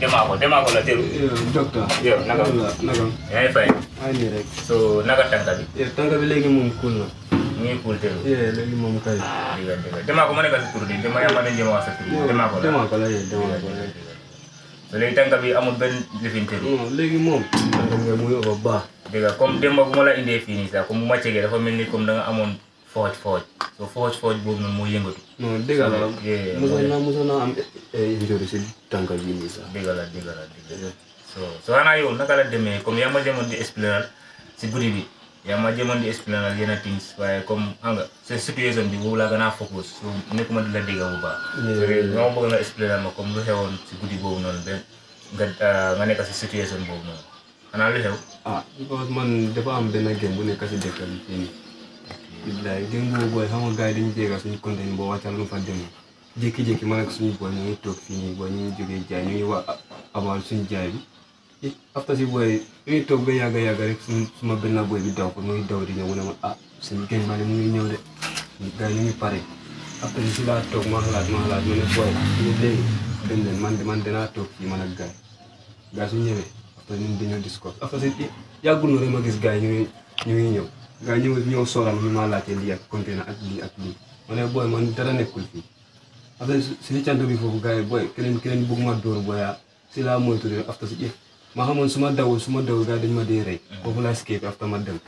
demaa ko demaa ko la teru docteur. yow naka naka. yaa ngi fay ay nii rek. so naka tànka bi tànk bi léegi moom cool na. mu ngi cool teru léegi moom kay. diga diga demaa ko ma nekk sa tur di dama yaa ma leen jëm wax sa tur demaa ko la demaa ko la yee demaa ko la. so léegi tànka bi amul benn lifin teru non léegi moom. tànk bi muy ëpp baax. diga comme démb bu ma la indee fii nii sax comme bu ma cegee dafa mel ni comme da nga amoon fooj fooj so fooj fooj boobu noonu moo yëngatu non dëgg la. Yeah, mosoon naa mosoon naa am injury si tànk bi nii sax. diga la diga la diga so so xanaa yow naka la demee comme yaa ma jëmoon di expliquer si guddi bi yaa ma jëmoon di expliquer yenn things waaye comme xam nga sa situation bi boobu laa gën a focus so nekkuma di la dégg bu baax so léegi nga ma bëgg nga expliquer ma comme lu xewoon si guddi boobu noonu ba nga nga nekk si situation boobu noonu xanaa lu xew ah because man dafa am benn game bu nekk si dëkk bi fii nii. billaay démb boobu booy xam nga gars yi dañu jéega suñu content boo wàccal lu fa demee jékki-jékki man ak suñu booy ñu ngi toog fii nii booy ñu ngi jógee jaay ñu ngi wax about suñu jaay bi i after si booy ñu ngi toog ba yàgga yàgga rek suñu suma benn booy bi daw ko mu ngi daw di ñëw mu ne ma ah suñu game bale mu ngi ñëw de gars yi ñu ngi pare after si laa toog ma xalaat ma xalaat ma ne booy ñu léegi dem leen man de man danaa toog fii man ak gars yi gars su ñëwee after ñun dañoo discuss after si yàggul na rek ma gis gars yi ñu ngi ñu ngi ñëw gaa ñëw ñëw sooram ñu maa laajte lii ak conteneur ak lii ak lii ma ne booy man dara nekkul fii après si li cant bi foofu gars yi booy keneen keneen bëgg ma dóor booya si laa moytu rek after si if ma xamoon su ma dawul su ma dawul gars yi dañu ma dee rey foofu laa escape after ma dem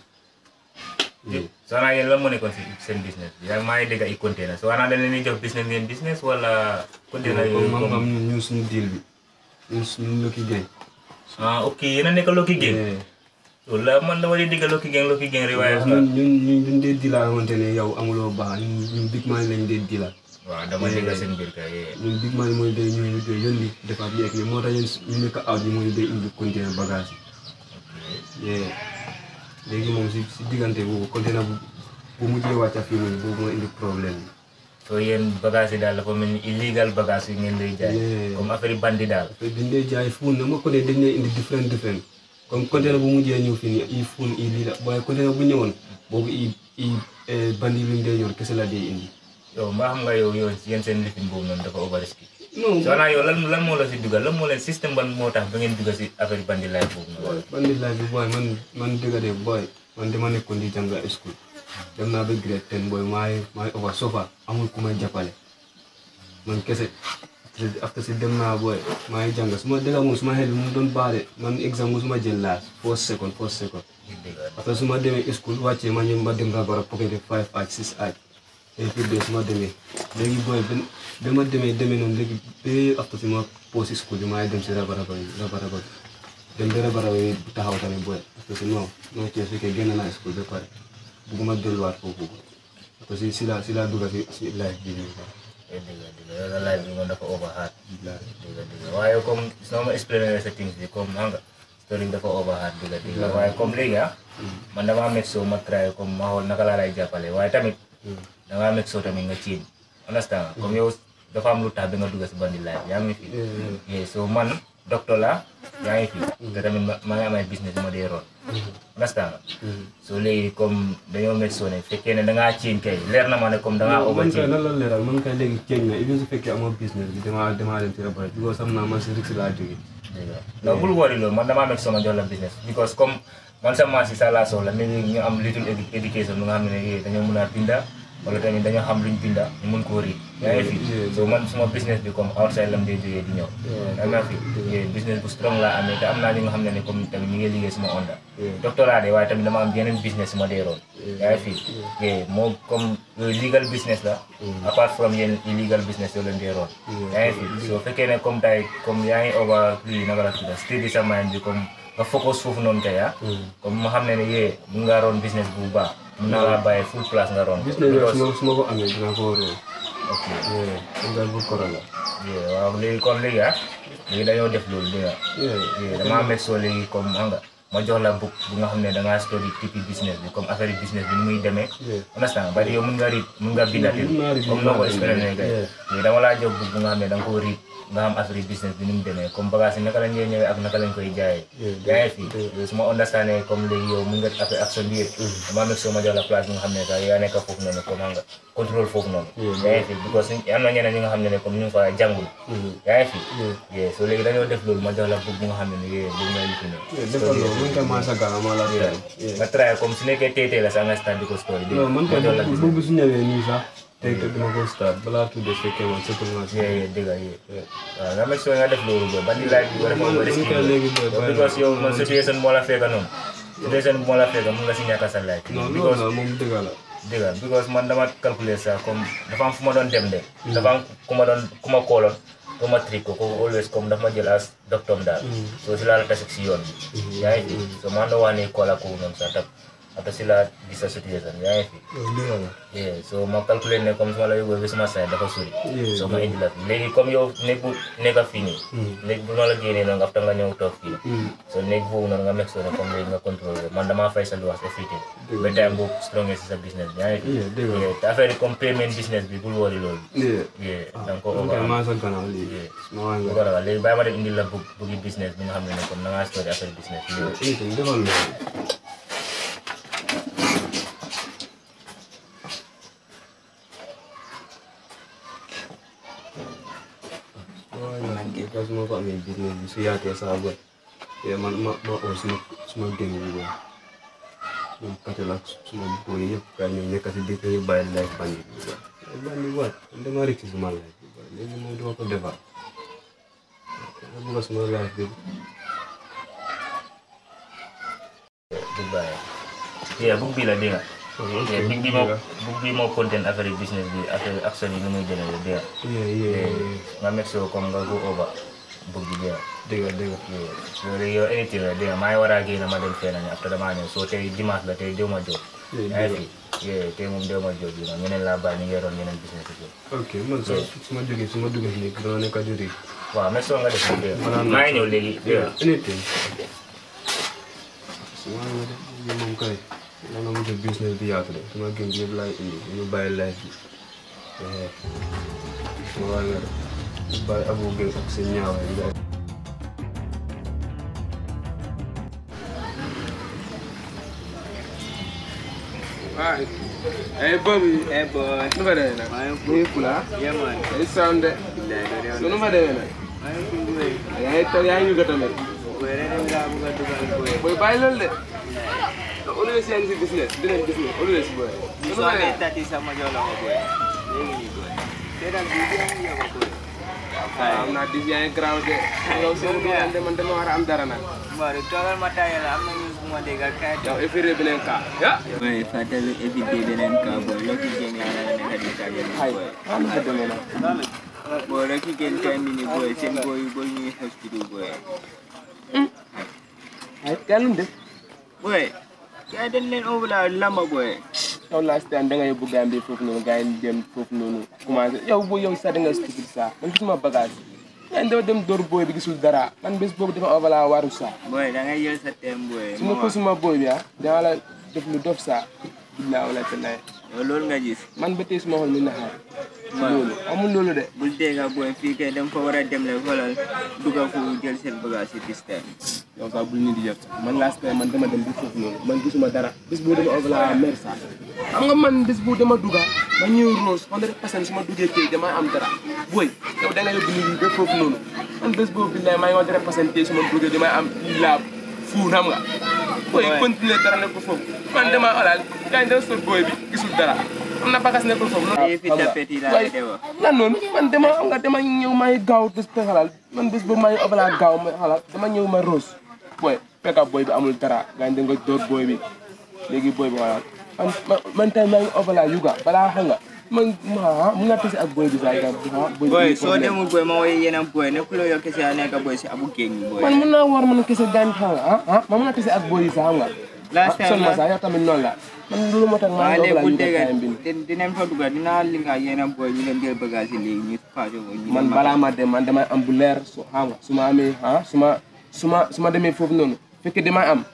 so xanaa yéen lan moo nekkoon si seen business bi yaa maa ngi dégg ay container so xanaa dañ leen di jox business ngeen business wala container yooyu comme comme ñun ñun suñu deal bi ñun suñu lëkki gañ ah ok yéen a nekk Lucky Gang loolu la man dama di dégg Lucky Gang Lucky Gang rek waaye ñun ñun ñun ñun dee dilaa xamante ne yow amuloo baax ñun ñun big man lañ dee dilaa waaw dama dégg seen biir kay yee ñun big man mooy day ñëw ñu dee yónni defaat li ak li moo tax ñun ñu nekk out yi mooy day indi conteneur bagage yi yee léegi moom si si diggante boobu conteneur bu bu mujjee wàcca fii nii boobu moo indi problème bi so yéen bagage yi daal dafa mel ni illegal bagage yi ngeen lay jaay Yeah. comme affaire yi bandi daal te dañ dee jaay fuun na ma ko ne dañ dee indi different different comme conteneur bu mujjee ñëw fii nii i fuun i lii la waaye conteneur bu ñëwoon boobu i i bandi bi mu dee yor kese la dee indi yow mbaa xam nga yow yow yéen seen lifin boobu noonu dafa overrisky non so xanaa yow lan lan moo la si dugal lan moo leen système ban moo tax ba ngeen dugal si affaire yi bandi laay boobu noonu booy bandi laay bi booy man man dëgg de booy man dama nekkoon di jàng school dem naa ba grade ten booy maay maay over sofa amul ku may jàppale man kese after si dem naa booy maa ngi jàng su ma dëgg moom su ma xel bi mu doon baale man exam mu su ma jël laas first second first second après su ma demee school wàccee ma ñëw ma dem rabara pocket five aj six aj et puis de su ma demee léegi booy ba ba ma demee demee noonu léegi ba after si ma pause school bi maa ngi dem si rabaraba yi rabaraba bi dem ba rabaraba yi taxaw tamit booy parce que non non ci fekkee génn naa school ba pare bugguma delluwaat foofu parce que si la si la dugga si si life bi nii quoi. dëgg la dëgg la yow laaj bi moom dafa over hard Bilaay. dëgg la dëgg la waaye comme soo ma expliqué sa things bi comme xam nga story bi dafa over hard dëgg la dëgg la waaye comme léegi ah man damaa make sure ma try comme ma xool naka laa lay jàppale waaye tamit dangaa make sure tamit nga ciin understand nga comme yow dafa am lu tax ba nga dugg si bandi life yaa ngi fi yeah so man docteur la yaa ngi fi te tamit ma maa ngi am ay business ma dee roon understand nga so léegi comme dañoo make sure ne fekkee ne dangaa ciin kay leer na ma ne comme dangaa over man kay ciin nan la leeral man kay léegi ceeñ na even su fekkee amoo business bi damaa damaa dem si rabara because xam naa man si rix laa jógee non bul wari loolu man damaa nekk sama jox la business because comme man sa maas yi sa laa soxla mais ñu am little edu- education lu nga xam ne eh, dañoo mën a binda wala tamit dañoo xam luñ binda ñu mën koo riid yaa ngi fi so man suma business bi comme outside lam day jógee di ñëw yaa ngi fi eh, business bu strong laa amee te am naa ñi nga xam ne ne comme tamit ñu ngi liggéey suma onda doctorat de waaye tamit dama am yeneen business suma dee roon yaa ngi fi eh, moo comme yooyu legal business la apart from yenn illegal business yoo leen dee roon yaa ngi fi so fekkee ne comme tay comme yaa ngi over lii naka la tudda steady sa mind bi comme nga focus foofu noonu kay ah comme ma xam ne ne yee mun ngaa roon business bu baax mun naa laa bàyyi full place nga roon business bi Because- su ma su ma ko amee dinaa ko waree ok ngal bu koro la yeah, waaw léegi comme léegi ah léegi dañoo def loolu dégg nga yeah, damaa meg soo léegi comme xam nga ma jox la book bu nga xam ne da ngaa study tipi business bi comme affaire business bi ni muy demee Yeah. understand bari yow mun nga read mun nga binda Mun naa read, comme mun noo ko naa binda, expliqué kay yeah. mais dama laa jox book bu nga xam ne da nga koo read nga xam affaire business bi ni mu demee comme bagage yi naka lañ ñëwee ñëwee ak naka lañ koy jaayee Yeah, yaa ngi fi yeah. yow su ma understandé comme léegi yow mun nga affaire action bi yëpp dama nekk soo ma jox la place bi nga xam ne sax yaa nekk foofu noonu comme xam nga contrôle foofu noonu Yeah, yaa ngi fi because am na ñeneen ñi nga xam ne ne comme ñu ngi fa jàngul yaa ngi fi Yeah. yeah so léegi dañoo def loolu ma jox la book bu nga xam ne ne yee lu may lifi ne defal loolu man kay maa sa gàllankoor maa la teel. nga try comme su nekkee tey tey la sax nga start di ko story non man kay ma jox la bu bu su ñëwee nii sax tey te dama ko start balaa tuuti fekkee man surtout naa si. yee yee dëgg la yee waaw nga make sure nga def loolu booy bandi laaj bi war a Man- ko risque man kay léegi booy bàyyi because naa. yow man situation moo la fekka noonu situation moo la fekka mun nga si ñàkk sa laaj non loolu because la moom dëgg la. dëgg la because man dama calculer sax comme dafa am fu ma doon dem de dafa am ku ma doon ku ma kooloon ku ma trick ko kooku always comme dafa ma jël as docteur daal so si laa la tasik si yoon bi yaa ngi fi so man doo wax ne koola kooku noonu sax tab après si laa gis sa situation yaa ngi fi loolu dëgg la. yeah so ma calculer ne comme su ma la yóbboo ba suma saa dafa sori Yeah, so ma indi la fi léegi comme yow néeg bu nekk fii nii néeg bu ma la génnee noonu after nga ñëw toog fii so néeg boobu noonu nga meg soo ne comme léegi nga contrôler man damaa fay sa luwaas everything ba time boobu strongé si sa business bi yaa ngi fi Yeah, dëgg la. Yeah, te affaire yi comme payment business bi bul wori loolu Yeah. yeah da nga ko man over kay am maa sa gàllankoor lii. Yeah. ma waa bu nga. ko ragal léegi bàyyi ma dem indi la bug bugi business bi nga xam ne ne comme na ngaa story affaire business bi yow anything defal loolu. waaye man because moo ko amee business bi su yaatee saa boy te man ma ma oo suma suma génn bi boy ñoom katel ak suma boy yëpp kay ñoom nekk si dëkk yi bàyyi life bandi bi boy bandi waat man dama rëcc suma life bi boy léegi moom duma ko defar dama bëgg suma life bi du bàyyi yeah bug bi la dégg nga yeah bug bi moo bug bi moo content affaire yi business bi affaire action yi ni muy demee la dégg nga yeah yeah Yeah, nga make sure comme nga go over bug bi dégg nga dëgg dëgg Yeah. so léegi yow anything la dégg nga maa ngi war a génn ma dem fenn après damaa ñëw so tey dimanche la tey déw ma job Yeah, yaa ngi dëgg fi yeah tey moom déw ma job yi nag ñeneen laa bàyyi ñu ngi yoroon yeneen business yi ok man sax su ma jógee su ma duggee si nekk dama nekk di riir waaw make sure nga def ko dégg nga Maanaam- maa ngi ñëw léegi dégg nga anything su ma nga def lii moom kay la nga mujj business bi yaatu de su ma gën yëpp laay indi ñu bàyyi life bi eh ma waa nga def bàyyi abu gën ak seen ñaawaay nga Alright. Hey, Bobby. Eh boy, Nu fa demee nag. maa ngi Muy fula. yeah man. Ay sound de. Billahi do So rew. nu fa demee nag. Maa ngi fi boy. Yaa ngi toog yaa ngi ñu tamit. Boy rek dem laa bëgg a dugal boy. Boy bàyyi loolu de. Always yaa ngi si business. Dinañ business. Always boy. Ni Nu soo fa amee demee. tati sama jox la ko boy. Léegi nii boy. Seetaan bi bi am yow boy. Am naa dis yaa ngi garaaw de. Yow seen bi man de man dama war a am dara nag. Mbari toogal ma taayal la am na news bu ma dégg ak kayit. Yow effet beneen cas. Ya. Boy, fàttali éviter beneen cas boy. Lokki Jeng yaa la nekk di taajal Hay. boy. Ah nu fa demee nag. Boy, Lokki Jeng time bi nii boy. Seen boy yu boy ñuy hospital boy. Ay yaa lu mu def. Boy, kaya dañ leen overla lamba boy. yow last time da nga yóbbu Gambie foofu noonu gars yi dem foofu noonu commencé yow boo yow sax da nga stupide sax man gisuma bagage gars yi dama dem door booy bi gisul dara man bés boobu dafa avala waru sax Boy, da ngay jël sa thème boy. su ma ko suma booy bi ah dama la def lu dof sax billaa wala te lay Yow loolu nga gis. man ba tey suma xol mi naxaar si loolu amul loolu de bul dégga booy fii kay dem fa war a dem le xoolal dugga fu jël seen bagage si this time yow sax bul ñu di yëpp man last time man dama dem bi foofu noonu man gisuma dara bés boobu dama avala mer sax xam nga man bés boobu dama dugga ma ñëw rose hundred percent su ma duggee tey dama am dara booy yow da nga yóbbu nit ñi ba foofu noonu man bés boobu billaay maa ngi hundred percent tey su ma duggee damay am laab fuun xam nga booy Ouais. continuer dara nekkul foofu man dama alal gars yi dama sot booy bi gisul dara am na bagas nekkul foofu noonu Ay, fi tapet yi laa Waaye, de wax. lan noonu man dama xam nga dama ñëw maa ngi gaaw bés ba xalaat man bés boobu maa ngi avala gaaw ma xalaat dama ñëw ma rose booy fekk booy bi amul dara gars yi da nga door booy bi léegi booy bi xalaat man man man tey maa ngi avala yuga balaa xam nga man ma mun nga tase ak booy bi sax gars ah booy booy bi soo problème. demul booy ma woy yeneen booy nekkuloo yow kese a nekk booy si abu géej gi booy man mun naa war man kese daan xam nga ah ah man mun naa tase ak booy yi sax xam nga Last time son ma la- sax yow tamit noonu la man loolu moo tax maa waaye ngi léegi avala bul yuga dégga time bi nii. di- dinañ fa dugga dinaa linga yeneen booy ñu dem jël bagage yi léegi ñu paase ko ñu man dem balaa ma dem man damay am bu leer su xam nga su ma amee ah su ma su ma su ma demee foofu noonu fekkee damay am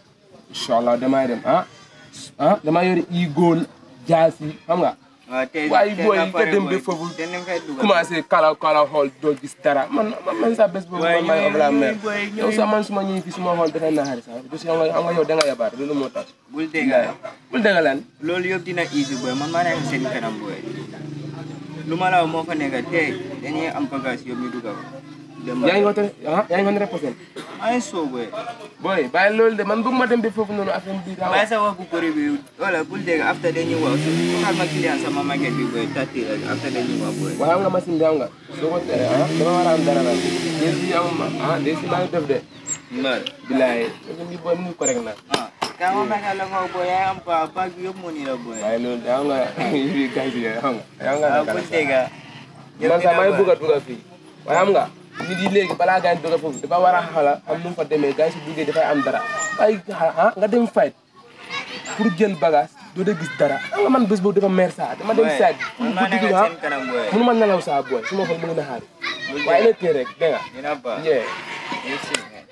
incha allah damay dem ah ah damay yore i góol jaas yi xam nga waaw tey waaye tey booy nga yi pare nga dem booy. ba foofu te ni mu fay dugal. commencé kala kala xool doo gis dara man man man sax bés boobu Waaye man maay ñooy- obla mer ñooy booy- yow sax man suma ñëwee fii suma xool dafay naxari sax parce que xam nga xam nga yow da nga yabaat loolu moo tax bul dégg bul dégg lan loolu yëpp dina easy boy man maa nekk seen kanam boy lu ma la wax moo fa nekk tey dañuy am bagage yëpp ñu dugal ko. dem yaa ngi wote ah yaa ngi wote reposé maa ngi soo boy. booy bàyyi loolu de man bëgg ma dem ba foofu noonu affaire bi daa waaye sa wax bu bëri bi wala bul dégg after dañuy wax su xaar ma client sama market bi boy tati rek after dañuy wax boy. waaye xam nga machine bi xam nga soo ko tere ah dama war a am dara nag des yi amuma ah des yi maa ngi def de mbal bilaay machine bi booy mu ngi correct na ah kaa ma mekk la nga boy yaa am ba bag bi yëpp moo ni la boy. waaye loolu de xam nga yi gay bi xam nga xam nga ah naka bul la dégg man sax maa ngi bëgg a dugg fii waaye xam nga nit yi léegi balaa gars yi dugg foofu dafa war a xala xam nu mu fa demee gars yi si duggee dafay am dara waaye ah nga dem fight pour jël bagage doo de gis dara xam nga man bés boobu dafa mer saa dama dem side man maa bu nekk digg ah seen kanam boy. mënu ma nelaw saa booy su ma xool mu ngi na xaar waaye na tee rek dégg nga dina ba. yeah Yes, sir, man.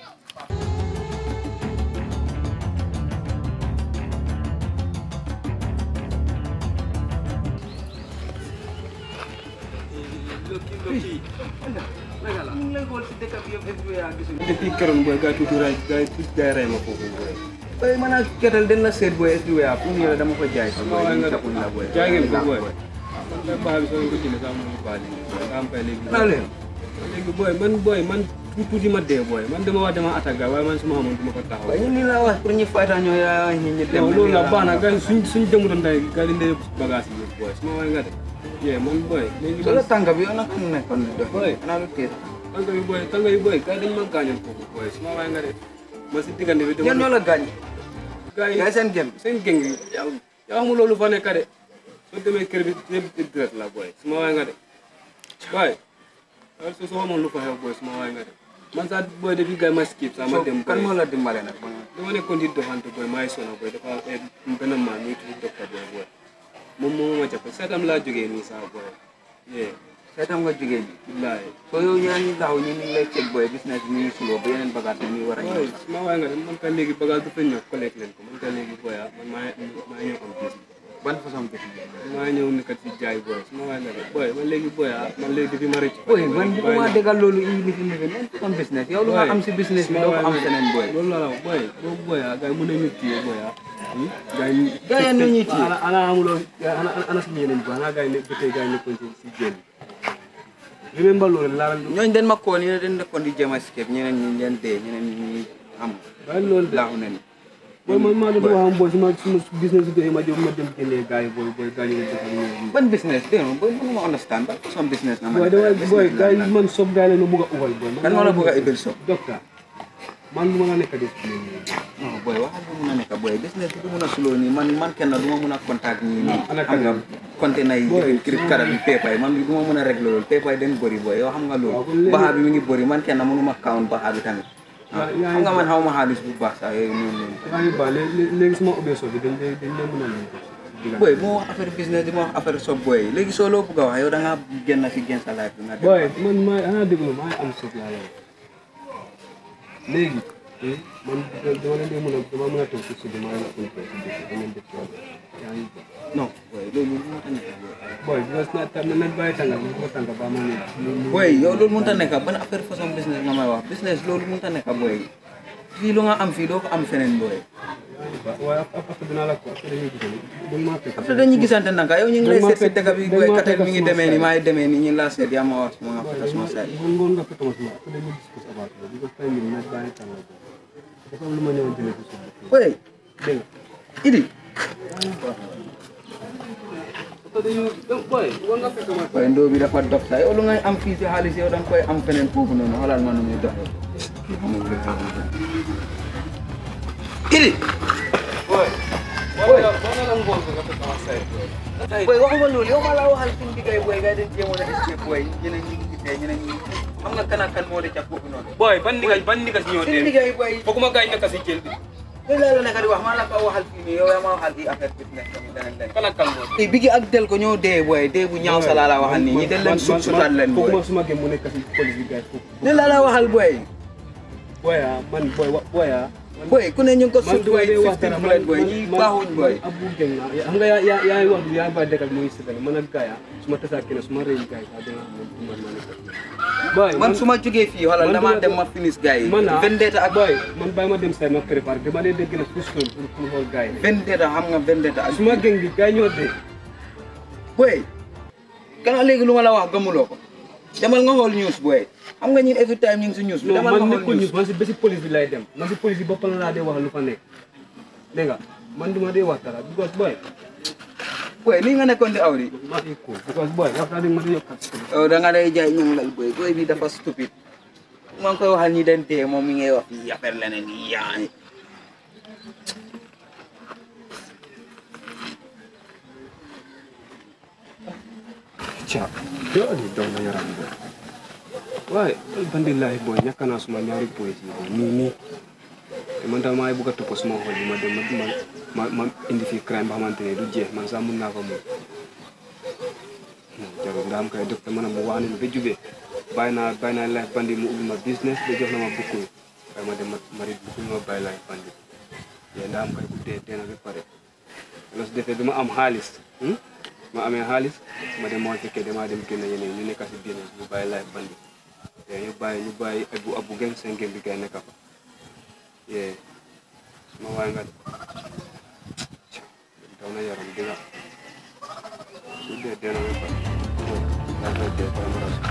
depuis keroog booy gars yi tuuti ray gars yi tuuti gars yi ray ma foofu booy. booy man ak ketal den la seet booy everywhere pour ñu ne dama ko jaay si booy ñu taxul la booy. jaay ngeen ko booy. man kay baax bi soo ko jëlee sax mu baal yi. nga am fay léegi. naa leen léegi booy man booy man tuuti tuuti ma dee booy man dama wax dama attaque waaye man su ma xamoon du ma ko taxaw. waaye ñun li la wax pour ñu fayta ñoo yaa ñi ñu dem. non loolu la baax na gars yi suñ suñ demuloon tey gars yi dañuy bagage yi booy su ma waay nga de. yee man booy. léegi soo la tànga bi yow nag fu mu nekkoon di dox. Boy. xanaa lu tiit. tànga yi booy tànga yi booy gars yi dañu ma gaañoon foofu booy su ma waay nga de. ma si diggante bi yan ñoo la gaañ. gars yi yaay seen gem. seen géng yi yow yow xamul loolu fa nekk de soo demee kër bi yëpp direct la booy su ma waay nga de booy yow soo soo xamoon lu fa xew booy su ma waay nga de man sax booy depuis gars yi ma skip sax ma dem kan booy moo la dimbale nag. dama nekkoon di doxante booy maa ngi sonn booy dafa am benn maan muy tudd docteur booy booy moom moo ma jàpp seetam laa jógee nii sax booy yee seetam nga jógee bi. billaay soo yow yaa ngi taxaw ñu ngi lay check boy business bi ñu ngi suloo ba yeneen bagage yi ñu war a ñëw. booy su ma waay nga de man ka léegi bagage du fa ñëw collecte leen ko man ka léegi booy ah man maa maa ñëw am bis ban façon business. maa ñëw nekkat si jaay booy su ma waay nga de booy man léegi booy ah man léegi depuis ma rëcc boy man bu ma déggal loolu indi lifi lifi ban façon business yow lu nga am si business bi doo ko am feneen boy. loolu la la wax booy boobu booy ah gars yi mën nañu téye booy ah gars yi Gars yi nu ñuy téye. ana ana amuloo ana ana suñu yeneen booy ana gars yi ne ba tey gars yi nekkoon si si jéem remember loolu laa la ñooñu den ma koo nii den nekkoon di jéem a escape ñeneen ñi leen dee ñeneen ñi am waaye loolu de laaxu ne ni. booy man maa doon wax am booy suma suma business bi doy ma jëm ma dem génnee gars yi booy booy gars yi ñu defal ñoom ban business dégg nga boy mënuma understand ban façon business nga ma booy damay booy gars yi man sob gars yi la ma bëgg a uwal booy kan moo la bëgg a ibil so docteur man lu ma la nekk def non boy waxal bu mun a nekk boy business bi du mun a suloo nii man man kenn du ma mun a contact ñii nii ana xam nga kan? container yi Boy, kirib kara bi paper yi man du ma mun a régler loolu paper yi den bëri boy yow xam nga Waaw, kon loolu léegi- baxa bi mi ngi bëri man kenn mënuma count baxa bi tamit Yaa- yaa xam nga ngi- man xaw ma xaalis bu baax sax yooyu noonu noonu yaa ngi baax léegi léegi suma ubbee sob bi dañ lay dañ lay mën a leen diggante boy moo wax affaire business di ma wax affaire sob boy léegi soo loo bëgg a wax yow da ngaa génn si génn sa life bi nga dem booy man maa xanaa déglu maa ngi am sob laa lay wax léegi eh, man dama leen di mën a dama mën a toog si suuf bi maa ngi la ko si dëkk bi ngeen def ci wàll yaa ngi baax non boy loolu moo tax nekk boy booy because na tam na bàyyi tàngal ma ko tàngal ba ma ne boy yow loolu mënut a nekk ban affaire façon business nga may wax business loolu mënut a nekk boy fii lu nga am fii doo ko am feneen boy waaye après dinaa la ko après dañuy gisal dañ maa fekk après dañuy gisante naka yow ñu ngi lay Dañ ma seet si fekk- dëkk bi dañ boy ma katel fekk mi ngi suma demee ni side. maay demee ni ñu la seet yaa ma wax suma nga fekk suma say ngoon ngoon nga fekk ma suma après dañuy discuss about it because time bi na bàyyi tàngal boobu dafa am lu ma ñëwoon jëlee ci suuf bi boy dégg nga idi booy ngoon nga fekk ma boy ndoo bi dafa dox sax yow lu ngay am fii si xaalis yow da nga koy am feneen foofu noonu xoolal ma nu muy doxee idi boy boy waxuma loolu yow ma la waxal suñu diggay boy ngay dañ jéemoon a escape boy ñeneen ñi ngi dee ñeneen ñi xam nga kan ak kan moo de ca foofu noonu booy ban ndiga ban ndiga si ñoo suñu dee diggay boy fooguma gaañ nekk si jël bi loolu laa la nekk di wax maa la ko waxal fii nii yow yaa ma waxal fii affaire business tamit leneen leneen kan ak kan moo i bigi ak del ko ñoo dee boy dee bu ñaaw sa laa la waxal nii ñi del leen sut sutaat leen boy fooguma suma gëm mu nekk si police bi gars foofu loolu laa la waxal boy booy ah man booy wa booy ah boy ku ne ñu ngi ko man sut boy duma dee wax 15 dara bullet boy ñi baaxuñ boy abu geng na xam nga yaa yaa yaa wax yaa ba dëkkal muy sëgal man ak gaaya su ma tasaa kenn su ma rëy gaay sax dina xam ne man ma nekk boy man su ma jógee fii xoolal man damaa duma- dem ma finish gars yi man ah vendetta ak boy man bàyyi ma dem say ma préparé dama dee dégg na fustoon pour pour xool gaay yi vendetta xam nga vendetta ak su ma geng bi gaay ñoo dee boy kana léegi lu ma la wax gëmuloo ko demal nga xool news boy xam nga ñun every time ñu ngi si news bi non demal man nga nekkul xool ñu news man si bési police bi lay dem man si police bi boppam laa dee wax lu fa nekk dégg nga man duma dee wax dara because boy boy lii nga nekkoon di aw di maa ngi cool because boy wax naa di ma di yokkat yow da nga lay jaay ñoom lal boy boy bi dafa stupide maa ngi koy waxal ñi den dee moom mi ngay wax fii affaire leneen yi yaa Cak, yo ni daw na yaram boy. Waaye alhamdulilah boy ñàkk naa suma ñaari boy yi boy nii nii te man tam maa ngi bëgg a topp suma xol yi ma dem ma ma ma indi fii crime ba xamante ne du jeex man sax mun naa ko moom. non jarul nga am kay docteur ma ne mu wax ne ma ba jubee bàyyi naa bàyyi naa life bandi mu ubbi ma business ba jox na ma bukkuy waaye ma dem ma ma di bukkuy ma bàyyi life bandi yéen daa am kay bu dee dee na ba pare la su defee bi ma am xaalis hmm? ma amee xaalis ma dem moo fekkee damaa dem génn yeneen ñu nekk si business bu bàyyi life bandi yee ñu bàyyi ñu bàyyi abu abu geng seen gem bi gay nekk fa yee ma waay nga daw na yaram di nga su dee dee na ba pare daa koy dee pare ma ras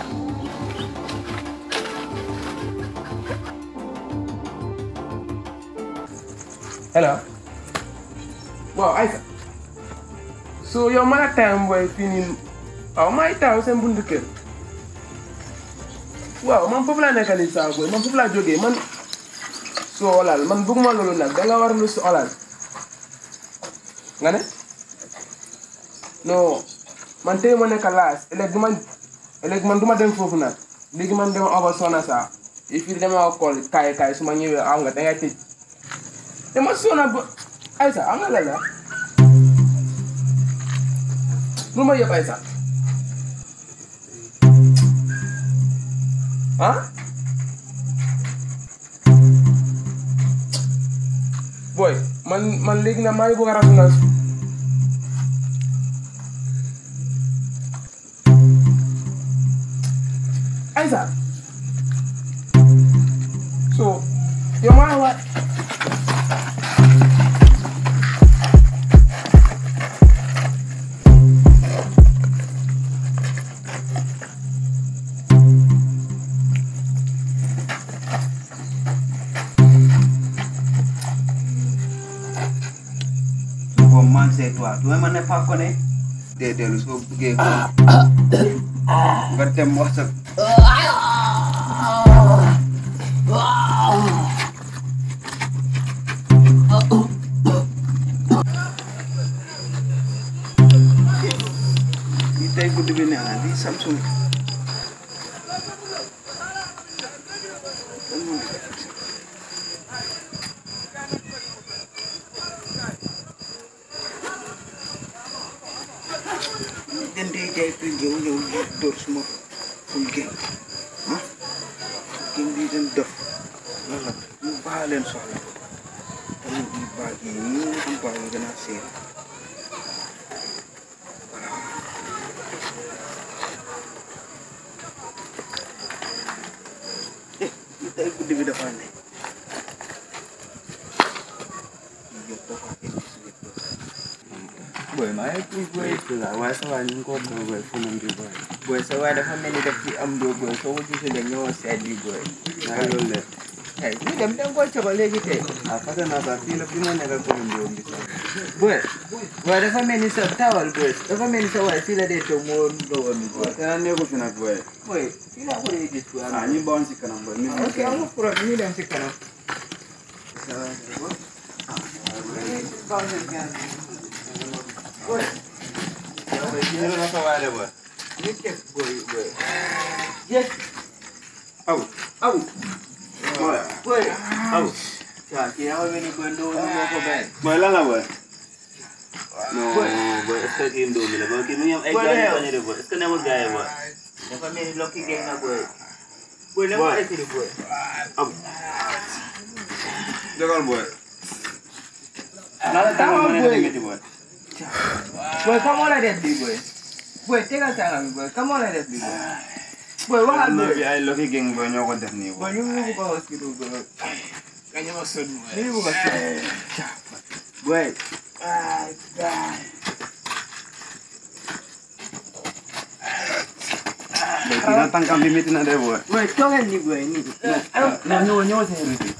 hello waaw Aïssa so yow man ak time booy fii nii waaw maa ngi taxaw seen buntu kër waaw man foofu laa nekk nii saa booy man foofu laa jógee man soo olal man bëgguma loolu nag da nga war lu si olal nga ne non man tey ma nekk laas ëllëg du ma ëllëg man du ma dem foofu nag léegi man dama over sona saa et puis dama kool kaay kaay su ma ñëwee am nga da ngay tëj dama sona ba Aïssa am nga la la lu ma yëpp Aïssa ah boy man man léegi nag maa ngi bëgg a rasu nag Aïssa so yow maa ngi waat bon man c'est toi tu ma ne pas connaît déedéet soo buggee ko nga dem wax sa lii tey guddi bi neex na lii Samsung den dee jaay prix yow yow yow door suma ful géej ah géej bi den def lan la ñu baa leen soxla tamit ñu baa yi nii ñu baa yi gën a seer eh li tey guddi bi dafa ne yow dafa indi si biir boy maa ngi tudd boy la waaye sa waay ñu ngi ko boy boy fu mu ngi boy boy sa waay dafa mel ni daf fi am doo boy soo ko gisee rek ñëwoon seet bi boy naa loolu la ay ñu dem dem ko coba léegi tey ah fàtte naa sax fii la fi ma nekk ko mu bi sax boy boy dafa mel ni sa tawal boy dafa mel ni sa waay fii la dee toog moo dogoon ni boy te naa nekku fi nag boy boy fii laa ko dee gis boy ah ñu bawoon si kanam boy ñu ok amul problème ñu dem si kanam boy boy kii la sa waay de boy ñu teg boy boy yes aw aw boy aw ya kii dafa mel ni boy ndoo ñu moo ko bàyyi Boy lan la boy? non boy est-ce que kii ndóo mi la boy kii mi ngi am ay Boy, gars yu yow. bañ a de boy est-ce que newul gars yi boy? dafa mel ni lokki géej na boy boy la ma Boy. écrit boy am Jógal boy. Nala tama mo na boy. ngati boy. Boy, come on like that, big boy. Boy, take a time, boy. Come on like that, big boy. Boy, what Am na happened? bi ay lucky gang boy ñoo ko def nii Boy, boy. you move to hospital, boy. Kanya ma son mo. You move to hospital. Boy, Ay, ay. Boy, kina tangkam bi metti na de boy. boy, tell him, boy. Ni. Na ñoo ñoo sa heru.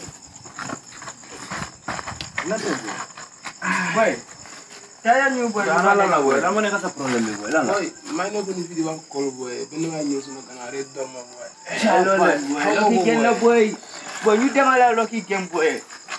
Boy, tell him, boy. Ana la la boy. La mo nekk sa problème bi boy. Lan la? Boy, may na ko ni fi di wax call boy. Ben nga ñew suma gana rek dor ma boy. Hello, boy. Lucky game, la, boy. Boy, you dem ala lucky game, boy.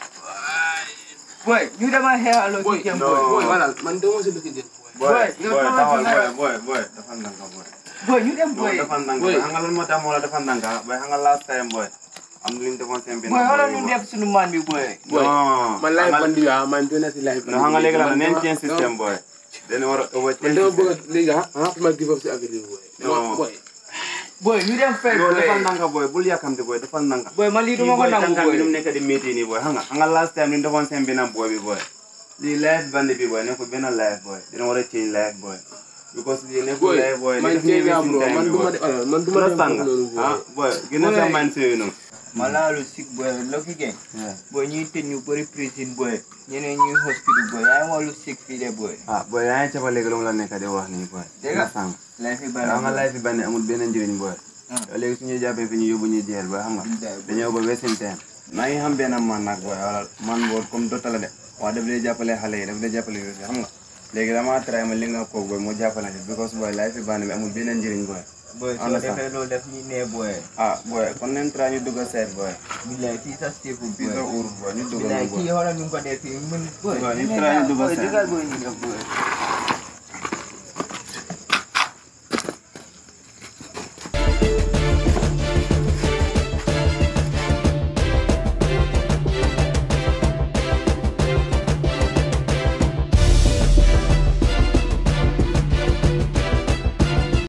Boy, you dem ala hair Boy, lucky game, no. boy. Boy, wala, man demo si looking dead boy. Boy, Boy, boy, yow taxawal xamal boy, boy, boy. Dafa ndànk boy. Boy, you dem, Boy, boy. dafa ndànk Boy. boy. Xam nga lan moo tax moo la dafa ndànk boy. Xam nga last time boy. Am na lu ñu defoon seen benn Boy, boy wala bi, ñu boy. def sunu man bi, boy. Boy, Non. man live Xam nga- bandi ya, man dona si live non xam nga léegi la Man neen dama- change system boy. Dañu war a over Man change dama system. bëgg léegi ah, ah, ma give up si affaire yi boy. Non. Boy, Boy, you dem fake, Boy, dafa boy. ndànk boy. Bul yàkkamti boy. Dafa ndànk. Boy, man lii duma ko boy nangu, tànkam bi nu mu boy. nekk di métti nii boy xam nga xam nga last time ni ñu defoon seen benn boy bi boy lii live band bi boy nekkul benn live boy dina war a change live boy because lii nekkul boy, live boy man li def nii tey wasting bro, time man bi duma boy de- alors, man duma dem understand foofu loolu, nga ah boy. boy gën a sa Boy. man si yooyu noonu Malalu sick boy, lucky game. Boy, ñuy tëj ñu bëri prison boy. ñeneen ñuy hospital boy. yaa ngi wax lu sick fii de boy. ah boy yaa ngi cappa léegi lu mu la nekk di wax nii boy Dégg nga. understand Lay fi nga bari. xam nga live bi band amul benn njëriñ boy Ah. yow léegi su ñu jàppee fi ñu yóbbu ñu jeel boy xam nga Billaay, boy. dañoo ba wasting time maa ngi xam benn man nag boy wala man boo comme dota la de waaw daf lay jàppale xale yi daf lay jàppale yooyu xam nga léegi damaa try ma li nga ko boy moo jàppale ci because boy life bi band bi amul benn njëriñ boy boy soo understand. defee loolu daf ñuy nee boy. ah boy kon leen try ñu dugg a seet boy billaay kii sa stable fii sa boy. uur boy ñu dugg billaay boy kii xoolal ñu ko def fii mun boy. Boy, ñu ñu try ñu dugg a boy, seet. dugal boy ñu def boy.